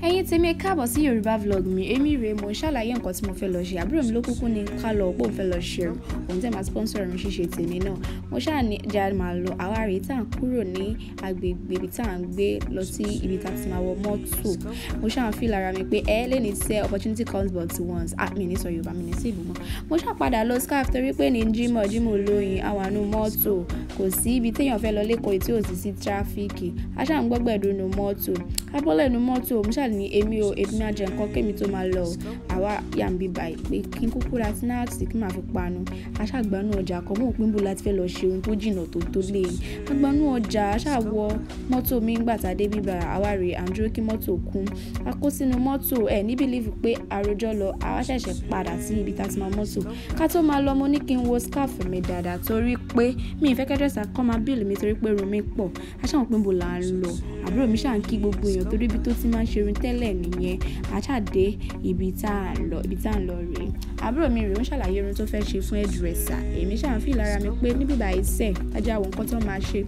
ẹ̀yin tèmi ẹ káàbọ̀ sí yorùbá vlog mi èmi rèé mo ń ṣàlàyé nǹkan tí mo fẹ́ lọ ṣe àbúrò mi ló kúkú ní ká lọ pé òun fẹ́ lọ ṣe o òun tẹ̀ máa sponsor irun ṣíṣe tèmi náà mo ṣáà ní ìjà máa lọ àwa rèé tá à ń kúrò ní agbègbè ibi tá à ń gbé lọ sí ibi tá a ti máa wọ mọ́tò mo ṣáà ń fi lára mi pé ẹ lè ní sẹ́ opportunity comes but once ah mi ní sọ yorùbá mi ní sí ìbùmọ̀ mo ṣáà padà lọ scarf torí pé ní jímọ̀ jímọ̀ olóyin àwọn àánú mọ́tò kò sí ibi téèyàn fẹ́ lọ lẹ́kọ̀ọ́ tí ò sì sí tráfíkì a ṣáà ń gbọ́gbẹ̀dù nu mọ́tò abọ́lẹ̀ nu mọ́tò mo ṣáà ní èmi ò èmi máa jẹ nǹkan kémi tó máa lọ àwa yà ń bí báyìí pé kí n kúkú ra sínáàtì kí n máa fi panu aṣáàgbánú ọjà kan mọ̀ òpin bò láti fẹ́ lọ ṣe ohun tó jìnnà tó tó lé yìí agbánú ọjà aṣáàwọ mọ́tò mi ń gbàtà dé bíbá àwa rè à ń dúró kí mọ́tò kún a kó sínú mọ́tò ẹ̀ ní bílíìfù pé àròjọ lọ àwa ṣẹ̀ṣẹ̀ padà sí ibi tá a ti máa mọ́tò ká tó máa lọ mo ní kí n wo scarf mi dáadáa torí pé mi ì fẹ́ kẹ́dẹ́sà kọ́ máa bíìlì mi torí pé irun mi pọ̀ aṣáwọn pé bò là ń lọ àbúrò mi ṣáà ń kí gbogbo èèyàn torí ibi tó ti máa ń ṣerun tẹ́lẹ̀ nìyẹn àṣàdé ibi tá à ń lọ ibi tá à ń lọ rèé àbúrò mi rèé ó ń ṣàlàyé irun tó fẹ́ ṣe fún hairdresser èmi ṣáà ń fi lára mi pé níbí báyìí sẹ̀ ajá àwọn nǹkan tó máa ṣe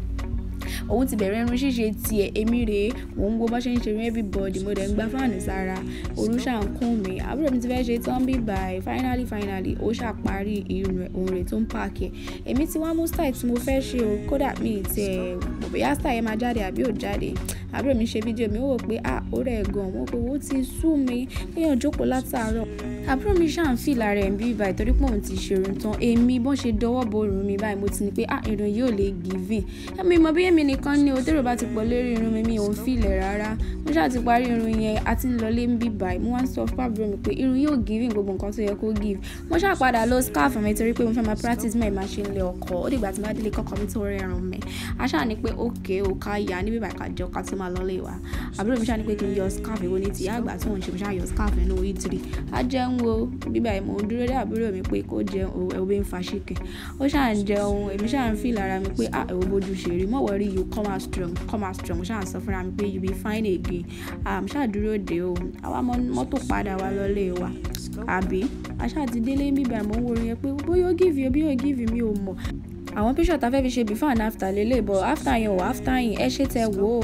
òun ti bẹ̀rẹ̀ irun ṣíṣe tiẹ̀ èmi rèé mò ń wo bá ṣe ń ṣe irun everybody mo dẹ̀ ń gba fáànù sára òru ṣáà ń kún mi àbúrò mi ti fẹ́ ṣe tán bí báyìí finally finally ó ṣàparí irun rẹ̀ òun rẹ̀ tó ń pààkì èmi ti wá mú style tí mo fẹ́ ṣe o kódà mi ì tiẹ̀ bóyá style yẹn máa jáde àbí ò jáde àbúrò mi ṣe fídíò mi ó wò pé ah ó rẹ̀ gan mo pé ó ti sú mi kéèyàn jókòó látàárọ̀ àbúrò mi ṣáà ń fìlà rẹ̀ ń bí báyìí torí pé òun ti ṣerun tán èmi bọ́n ṣe dọwọ́ bo irun mi báyìí mo ti ní pé ah irun yóò lè giving ẹ̀mi mọ bí èmi nìkan ní o tèrò bá ti pọ̀ lórí irun mi mi ò ń fìlẹ̀ rárá mo ṣáà ti parí irun yẹn a ti ń lọlé ń bí báyìí mo wá ń sọ fún àbúrò mi pé irun yóò giving gbogbo nǹkan tó yẹ kó give mo ṣáà padà lọ scarf mi torí pé mo fẹ́ máa practice mẹ́ẹ̀ máa ṣe ń lé ọkọ̀ ó dìgbà tí mo bá délé kọ́kọ́ mi tó rẹrun mi a ṣáà ní pé òkè ò ká yà níbi báyìí ká jọ ká tó máa lọlé wa àbúrò mi ṣáà ní pé kí n yọ scarf èwo ní tìyá àgbà tí mò ń ṣe mo ṣáà yọ scarf nínú ìtìrì a jẹun wo bíbá ẹ̀ mò ń dúró dé àbúrò mi pé kó jẹun ẹ̀wọ́ ń fa ṣìkẹ̀ ó ṣáà ń jẹun èmi ṣáà ń fi lára mi pé ah ẹ̀wọ́ bójú ṣe rí mọ̀wọ́ rí you come out strong come out strong mo ṣáà ń sọ fúnra mi pé you be fine again ah mo ṣáà dúró dé o àwa mọ́tò padà wá lọ́lé wa àbí a ṣáà ti délé bíbá ẹ̀ mò ń wo orin yẹn pé bóyá ó give you bóyá ó give you mi ò mọ̀ àwọn píṣọ̀ tá fẹ́ fi ṣe before and after lélẹ̀ but after yẹn ò after yẹn ẹ ṣe tẹ wò ó.